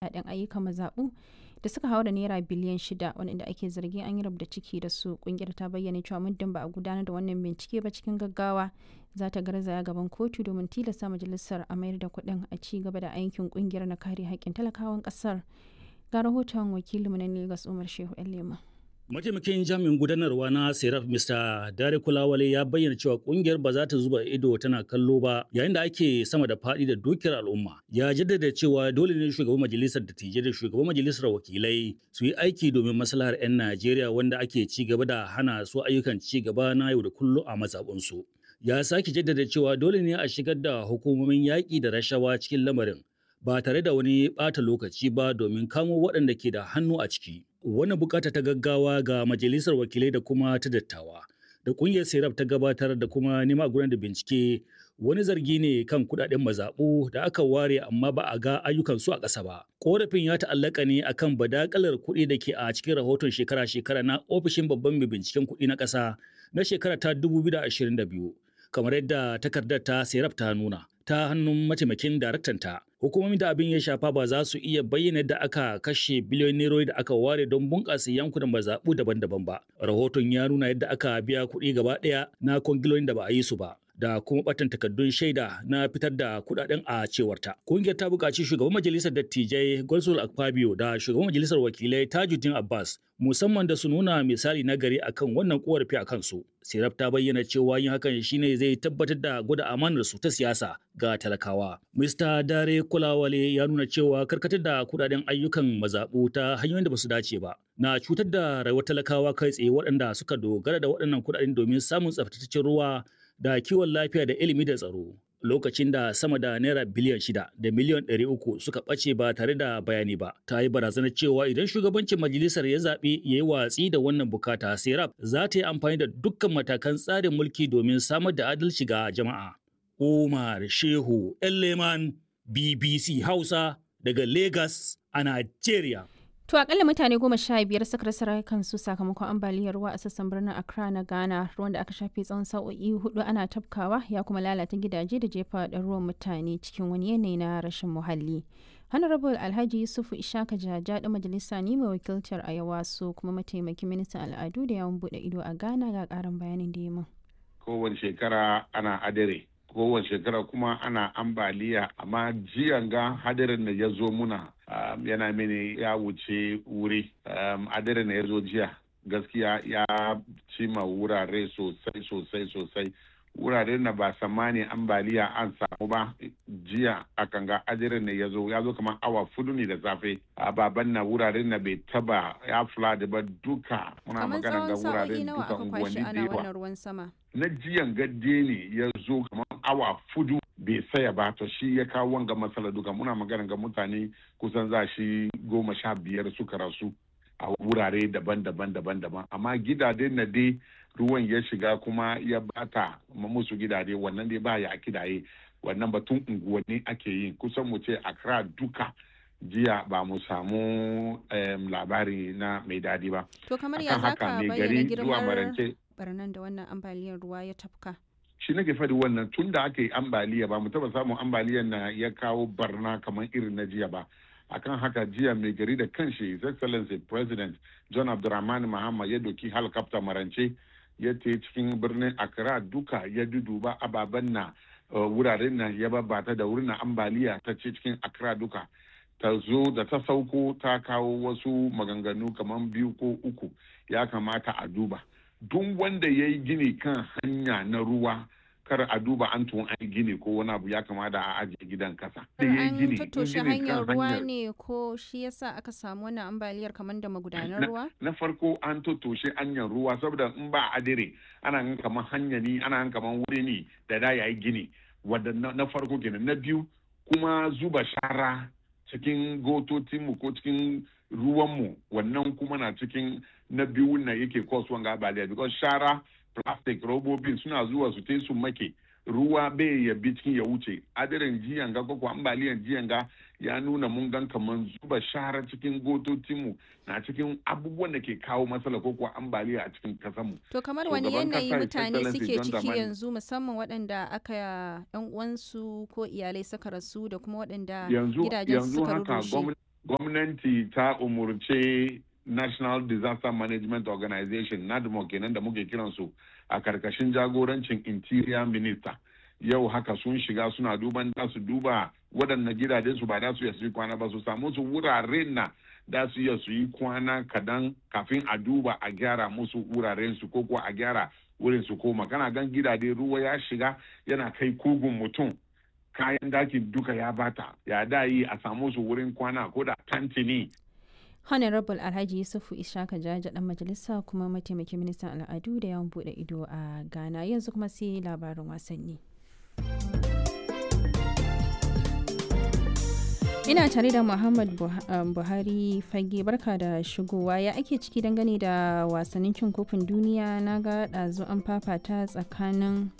kudaden ayyukan mazaɓu da suka haura naira biliyan shida wanda ake zargin an yi rabda ciki da su kungiyar ta bayyana cewa muddin ba a gudanar da wannan bincike ba cikin gaggawa za ta garzaya gaban kotu domin tilasta majalisar a mayar da kuɗin a ci gaba da aikin kungiyar na kare haƙƙin talakawan ƙasar ga rahoton wakilinmu na Lagos Umar Shehu Lema. Mataimakin jami'in gudanarwa na Seraf Mr. Dare Kulawale ya bayyana cewa kungiyar ba za ta zuba ido tana kallo ba yayin da ake sama da faɗi da dukiyar al'umma. Ya jaddada cewa dole ne shugaban majalisar dattijai da shugaban majalisar wakilai su yi aiki domin maslahar 'yan Najeriya wanda ake ci gaba da hana su ayyukan ci gaba na yau da kullum a mazaɓunsu. Ya sake jaddada cewa dole ne a shigar da hukumomin yaƙi da rashawa cikin lamarin ba tare da wani ɓata lokaci ba domin kamo waɗanda ke da hannu a ciki. Wannan bukata ta gaggawa ga majalisar wakilai da kuma ta dattawa da ƙungiyar serap ta gabatar da kuma nema gudanar da bincike wani zargi ne kan kuɗaɗen mazaɓu da aka ware amma ba a ga ayyukansu a ƙasa ba. Ƙorafin ya ta'allaka ne akan badakalar kuɗi da ke a cikin rahoton shekara-shekara na ofishin babban mai binciken kuɗi na ƙasa na shekara ta 2022 kamar yadda takardar ta serap ta nuna. ta hannun mataimakin daraktanta. Hukumomin da abin ya shafa ba za su iya bayyana da aka kashe biliyon nerori da aka ware don bunƙasa yankunan mazaɓu daban-daban ba. Rahoton ya nuna yadda aka biya kuɗi gaba ɗaya na kwangilolin da ba a yi su ba. da kuma batan takardun shaida na fitar da kudaden a cewarta. Kungiyar ta buƙaci shugaban majalisar dattijai Golsul Akpabio da shugaban majalisar wakilai Tajuddin Abbas musamman da su nuna misali na gari akan wannan korafi a kansu. Siraf ta bayyana cewa yin hakan shine zai tabbatar da gwada amanar su ta siyasa ga talakawa. Mr. Dare Kulawale ya nuna cewa karkatar da kudaden ayyukan mazaɓu ta hanyoyin da ba su dace ba na cutar da rayuwar talakawa kai tsaye waɗanda suka dogara da waɗannan kudaden domin samun tsaftataccen ruwa da kiwon lafiya da ilimi da tsaro lokacin da sama da naira biliyan shida da miliyan ɗari uku suka ɓace ba tare da bayani ba ta yi barazanar cewa idan shugabancin majalisar ya zaɓi ya yi watsi da wannan bukata serap za ta yi amfani da dukkan matakan tsarin mulki domin samar da adalci ga jama'a umar shehu leman bbc hausa daga lagos a nigeria To akalla mutane goma sha biyar suka rasa rayukansu sakamakon ambaliyar ruwa a sassan birnin Accra na Ghana ruwan da aka shafe tsawon sa'o'i hudu ana tafkawa ya kuma lalata gidaje da jefa da ruwan mutane cikin wani yanayi na rashin muhalli. Honorable Alhaji Yusufu Ishaka Jaja da majalisa ne mai wakiltar a yawaso kuma mataimakin ministan al'adu da yawon bude ido a Ghana ga karin bayanin da ya Kowace shekara ana adare kowace shekara kuma ana ambaliya amma jiyan ga hadarin da ya zo muna um, yana mini ya wuce wuri um, hadarin da ya zo jiya gaskiya ya cima wurare sosai sosai sosai wurare na ba samani ambaliya an samu ba jiya a kan ga hadarin da ya zo ya zo kamar awa fudu ne da safe ababen na wuraren na bai taba ya flood ba duka muna magana ga wuraren duka unguwanni da yawa ruwan sama. na jiyan gadde ne ya zo kamar awa fudu bai saya ba to shi ya kawo wanga matsala duka muna magana ga mutane kusan za shi goma sha biyar suka rasu a wurare daban-daban daban-daban amma gidaje na dai ruwan ya shiga kuma ya bata musu gidaje wannan dai ba ya kidaye wannan batun unguwanni ake yi kusan mu ce akra duka jiya ba mu samu um, labari na mai dadi ba To kamar ya zaka bayyana girmar barnan da wannan ambaliyar ruwa ya tafka. shi nake faɗi wannan tun da aka yi ambaliya ba mu taba samun ambaliyar na ya kawo barna kamar irin na jiya ba akan haka jiya mai gari da kanshi his excellency president john abdulrahman mahama ya doki helicopter marance ya te cikin birnin accra duka ya duduba ababen na wuraren nan ya babbata da wurin ambaliya ta ce cikin accra duka ta zo da ta sauko ta kawo wasu maganganu kamar biyu ko uku ya kamata a duba duk wanda ya yi gini kan hanya na ruwa kar a duba an tun an gini ko wani abu ya kamata a ajiye gidan kasa. An tattoshe hanyar ruwa ne ko shi yasa aka samu wannan ambaliyar kamar da magudanar ruwa? Na farko an tattoshe hanyar ruwa saboda in ba adire ana gan kamar hanya ne ana gan kamar wuri ne da da yayi gini wadda na farko kenan na biyu kuma zuba shara cikin gototinmu ko cikin ruwanmu wannan kuma na cikin na biyu na yake cause wanga ambaliya because shara plastic robobin suna zuwa su te su make ruwa bai ya bi cikin ya wuce adirin jiyan ga ko ambaliyan jiyan ga ya nuna mun gan kaman zuba shara cikin gototinmu na cikin abubuwan da ke kawo matsala ko kuwa ambaliya a cikin kasanmu. To kamar wani yanayi mutane suke ciki yanzu musamman waɗanda aka yan uwansu ko iyalai suka rasu da kuma waɗanda gidajen suka rushe. gwamnati ta umurce national disaster management organization nadmo kenan da muke kiransu a karkashin jagorancin interior minister yau haka sun shiga suna duban da su duba waɗannan gidajen su ba da su iya su yi kwana ba su samu su wuraren na da su iya su yi kwana kadan kafin a duba a gyara musu wuraren su ko kuwa a gyara wurin su koma kana gan gidaje ruwa ya shiga yana kai kugun mutum kayan dakin duka ya bata ya da yi a samu su wurin kwana ko da tantini honorable alhaji yusufu ishaka jaja dan majalisa kuma mataimakin ministan al'adu da yawan bude ido a ghana yanzu kuma sai labarin wasanni ina tare da muhammad buhari fage barka da shigowa ya ake ciki dangane da wasannin cin kofin duniya na ga ɗazu an fafata tsakanin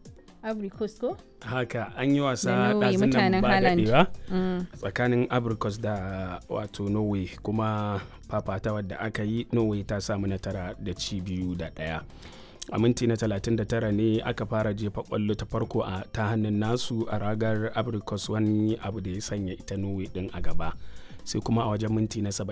Coast ko? haka an yi wasa ɗazun nan ba daɗewa tsakanin abricos da wato norway kuma fafata wadda aka yi norway ta samu natara da ci biyu da ɗaya a minti na 39 ne aka fara jefa kwallo ta farko a ta hannun nasu a ragar abricos wani abu da ya sanya ita norway din a gaba sai kuma a wajen minti na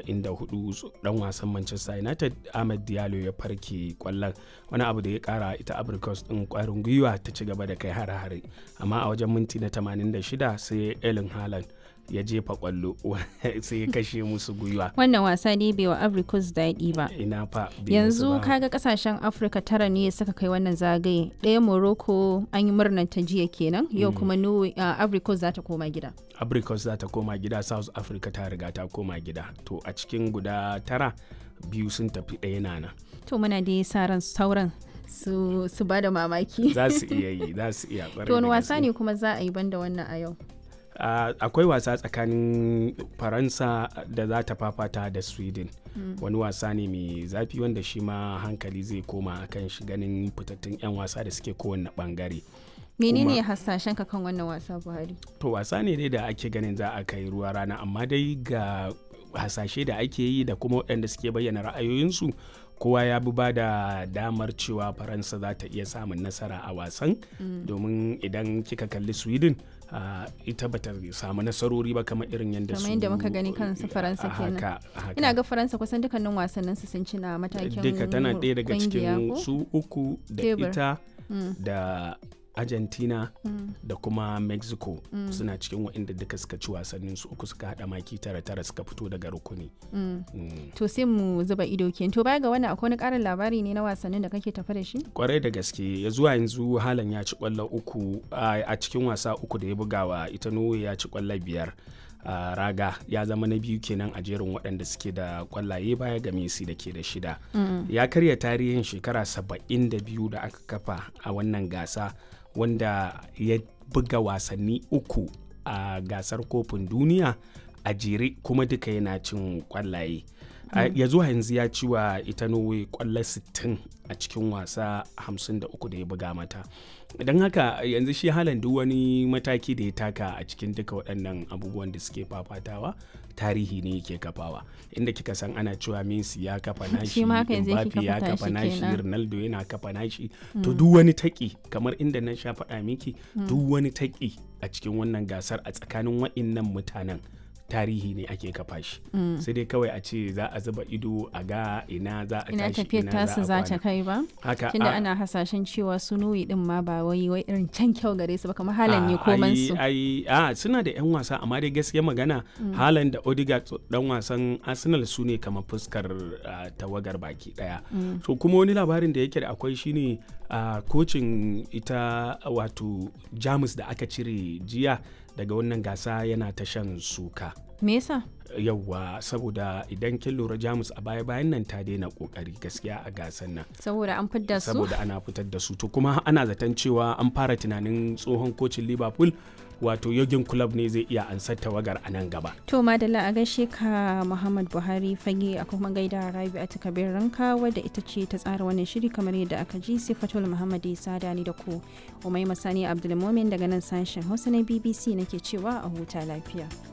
74 dan wasan manchester united ahmed diallo ya farke kwallon wani abu da ya kara ita abricos din kwarin gwiwa ta ci gaba da kai hare-hare amma a wajen minti na 86 sai ellen haaland ya jefa kwallo sai ya kashe musu gwiwa wannan wasa ne bai wa africus daɗi ba ina fa yanzu kaga kasashen afirka tara ne suka kai wannan zagaye ɗaya morocco an yi murnar ta jiya kenan yau kuma africus za ta koma gida africus za ta koma gida south africa ta riga ta koma gida to a cikin guda tara biyu sun tafi ɗaya nana to muna da sa ran sauran su, su ba da mamaki za su iya yi za su iya to wani wasa ne kuma za a yi banda wannan a yau Uh, akwai wasa tsakanin faransa da za ta fafata da sweden mm. wani wasa ne mai zafi wanda shi ma hankali zai koma kan shi ganin fitattun 'yan wasa da suke kowane bangare menene hasashen ka kan wannan wasa buhari to wasa ne dai da ake ganin za a kai ruwa rana amma dai ga hasashe da ake yi da kuma waɗanda suke bayyana ra'ayoyinsu kowa ya bi ba da damar cewa faransa za ta iya samun nasara a wasan mm. domin idan kika kalli sweden Uh, ita bata samu nasarori ba kamar irin yadda su kamar yadda muka gani kansu faransa kenan ina ga faransa kusan dukkanin wasannin su sun ci na matakin duka tana ɗaya daga cikin su uku da ita mm. da argentina mm. da kuma mexico mm. suna cikin waɗanda duka suka ci wasannin su uku suka hada maki tara tara suka fito daga rukuni mm. to sai mu zuba ido ke to baya ga wannan akwai wani karin labari ne na wasannin da kake tafa da shi kwarai da gaske ya zuwa yanzu halan ya ci kwallo uku a cikin wasa uku da ya bugawa ita norway ya ci kwallo biyar Uh, raga ya zama na biyu kenan a jerin waɗanda suke da kwallaye baya ga Messi da ke da shida. Mm. Ya karya tarihin shekara saba'in da biyu da aka kafa a wannan gasa wanda ya buga wasanni uku a gasar kofin duniya a jere kuma duka yana cin kwallaye. Mm. ya zuwa yanzu ya ci wa ita norway kwallo 60 a cikin wasa 53 da ya buga mata don haka yanzu shi halan duk wani mataki da ya taka a cikin duka waɗannan abubuwan da suke fafatawa tarihi ne yake kafawa inda kika san ana cewa Messi ya kafa nashi Mbappe ya kafa nashi Ronaldo yana kafa nashi mm. to duk wani taki kamar inda na sha faɗa miki mm. duk wani taki a cikin wannan gasar a tsakanin waɗannan mutanen tarihi ne ake kafa shi mm. sai dai kawai a ce za a zuba ido a ga ina za a ina tafiyar tasu za ta kai ba haka tunda ana hasashen cewa su nuyi din ma ba wai wai irin can kyau gare su ba kamar halan ne koman su ai a suna da yan wasa amma dai gaskiya magana mm. halan da Odegaard dan wasan Arsenal su ne kamar fuskar uh, tawagar baki daya mm. so kuma wani labarin da yake da akwai shine uh, kocin ita wato Jamus da aka cire jiya daga wannan gasa yana ta shan suka. Me yasa? Yawwa saboda idan kin lura Jamus a baya bayan nan ta daina kokari gaskiya a gasan nan. Saboda an fitar su? Saboda ana fitar da su to kuma ana zaton cewa an fara tunanin tsohon kocin Liverpool wato yogin club ne zai iya ansar tawagar a nan gaba. To madalla a gaishe ka Muhammad Buhari fage a kuma gaida Rabi a takabir ranka wadda ita ce ta tsara wannan shiri kamar yadda aka ji Sifatul Muhammad Isa da ni da ku. Umai Masani Abdulmumin daga nan sashen Hausa na BBC nake cewa a huta lafiya.